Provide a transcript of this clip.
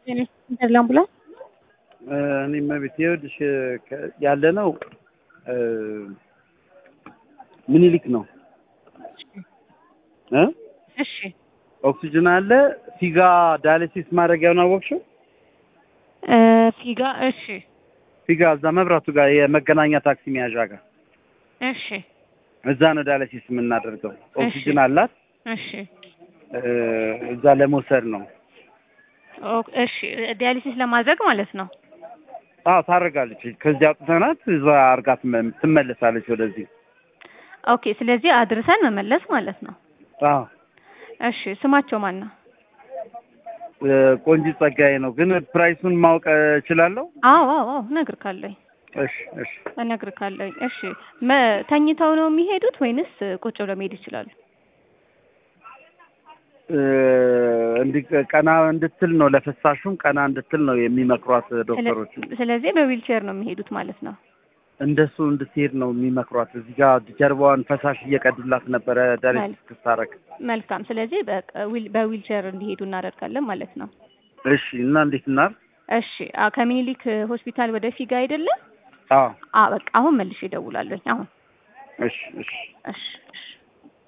ለአምቡላንስ እኔ መቤት ይኸውልሽ ያለ ነው ምኒልክ ነው እ እሺ ኦክሲጅን አለ ፊጋ ዳያሊሲስ ማድረጊያውን አወቅሽው? እ ፊጋ እሺ ፊጋ እዛ መብራቱ ጋር የመገናኛ ታክሲ መያዣ ጋር እሺ እዛ ነው ዳያሊሲስ የምናደርገው። ኦክሲጅን አላት እሺ እ እዛ ለመውሰድ ነው። ኦ- እሺ ዲያሊሲስ ለማድረግ ማለት ነው። አዎ ታደርጋለች። ከዚህ አውጥተናት እዛ አርጋ ትመ- ትመለሳለች ወደዚህ። ኦኬ ስለዚህ አድርሰን መመለስ ማለት ነው። አዎ እሺ ስማቸው ማን ነው? እ ቆንጂት ጸጋዬ ነው። ግን ፕራይሱን ማወቅ እችላለሁ? አዎ አዎ አዎ እነግርካለሁኝ እሺ እሺ። እነግርካለሁኝ። እሺ መ- ተኝተው ነው የሚሄዱት ወይንስ ቁጭ ብለው መሄድ ይችላሉ? እ እንዲህ ቀና እንድትል ነው ለፍሳሹም ቀና እንድትል ነው የሚመክሯት ዶክተሮች። ስለዚህ በዊልቼር ነው የሚሄዱት ማለት ነው። እንደሱ እንድትሄድ ነው የሚመክሯት። እዚህ ጋር ጀርባዋን ፈሳሽ እየቀዱላት ነበረ ዳያሊሲስ ስታረግ። መልካም። ስለዚህ በቃ ዊል- በዊልቼር እንዲሄዱ እናደርጋለን ማለት ነው። እሺ እና እንዴት እናር? እሺ አ ከሚኒሊክ ሆስፒታል ወደ ፊጋ አይደለም? አዎ አ በቃ አሁን መልሼ እደውላለሁኝ። አሁን እሺ እሺ። እሺ እሺ